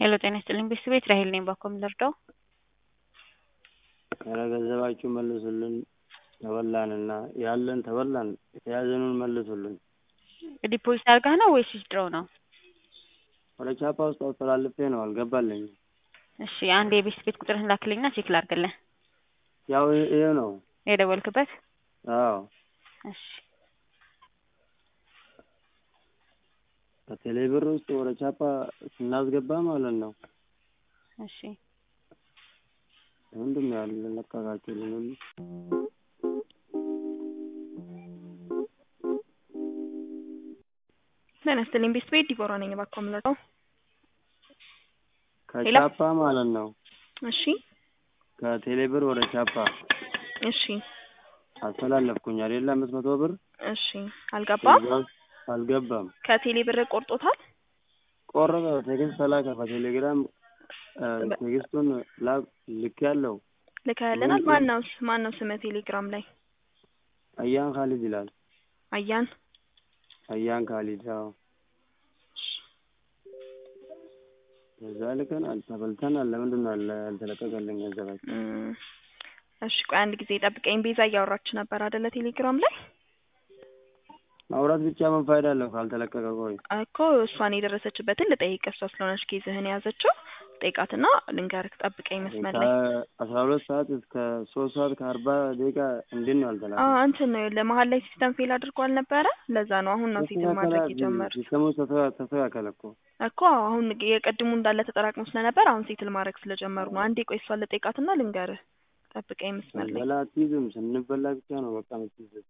ሄሎ ጤና ይስጥልኝ ቤተሰቤት ራሄል ነኝ ባኮም ልርዳው ኧረ ገንዘባችሁን መልሱልን ተበላንና ያለን ተበላን የተያዘኑን መልሱልን ዲፖዚት አድርገህ ነው ወይስ ዊዝድሮው ነው ወደ ቻፓ ውስጥ አስተላልፌ ነው አልገባልኝም እሺ አንድ የቤት ቤት ቁጥርህን ላክልኝና ቼክ ላድርግልህ ያው ይሄ ነው የደወልክበት አዎ እሺ ከቴሌ ብር ውስጥ ወደ ቻፓ ስናስገባ ማለት ነው እሺ ምንድን ነው ያለ ለቀቃችሁልን ሁሉ ጤና ይስጥልኝ ቤት ቤት ዲቦራ ነኝ እባክዎ የምንረዳው ከቻፓ ማለት ነው እሺ ከቴሌ ብር ወደ ቻፓ እሺ አስተላለፍኩኝ አይደለ አምስት መቶ ብር እሺ አልገባም እዛ ውስጥ አልገባም ከቴሌ ብር ቆርጦታል ቆረጠ ቴክስት ተላከ በቴሌግራም ቴክስቱን ላክ ልኬያለሁ ልከህልናል ማን ነው ማን ነው ስምህ ቴሌግራም ላይ አያን ካሊድ ይላል አያን አያን ካሊድ አዎ ከዛ ልከናል ተበልተናል ለምንድን ነው ያለ ያልተለቀቀልን ገንዘባችን እም፣ እሺ ቆይ አንድ ጊዜ ጠብቀኝ ቤዛ እያወራች ነበር አይደለ ቴሌግራም ላይ ማውራት ብቻ ምን ፋይዳ አለው ካልተለቀቀ ቆይ እኮ እሷን የደረሰችበትን ልጠይቅ እሷ ስለሆነች ኬዝህን የያዘችው ጠይቃትና ልንገርህ ጠብቀኝ መስመር ላይ ከአስራ ሁለት ሰዓት እስከ ሶስት ሰዓት ከአርባ ደቂቃ እንዴት ነው ያልተላከ አዎ እንትን ነው ለመሀል ላይ ሲስተም ፌል አድርጎ አልነበረ ለዛ ነው አሁን ነው ሴትል ማድረግ የጀመሩት ሲስተሙ ተስተካከለ እኮ እኮ አሁን የቀድሙ እንዳለ ተጠራቅሞ ስለነበር አሁን ሴትል ማድረግ ስለጀመሩ ነው አንዴ ቆይ እሷን ልጠይቃትና ልንገርህ ጠብቀኝ መስመር ላይ በላ አትይዝም ስንበላ ብቻ ነው በቃ የምትይዘው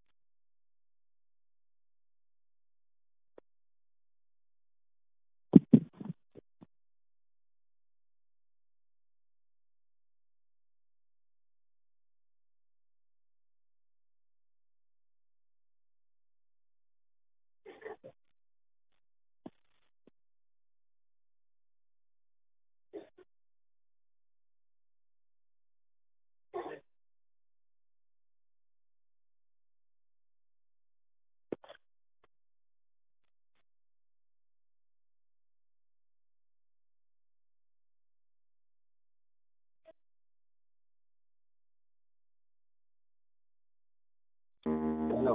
ሄሎ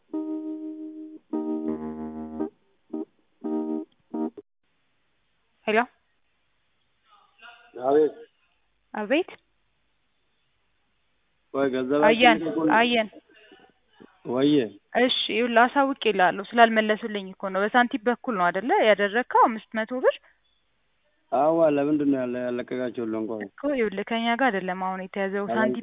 ሄሎ አቤት አቤት ወይ ገንዘባችን አየን ልቀቁልን። አየን ወየ እሺ ይኸውልህ አሳውቅ ይላሉ ስላልመለሱልኝ እኮ ነው በሳንቲም በኩል ነው አይደለ ያደረግከው አምስት መቶ ብር አዋ ለምንድን ነው ያለ ያለቀቃችሁልን ቆይ እኮ ይኸውልህ ከኛ ጋር አይደለም አሁን የተያዘው ሳንቲም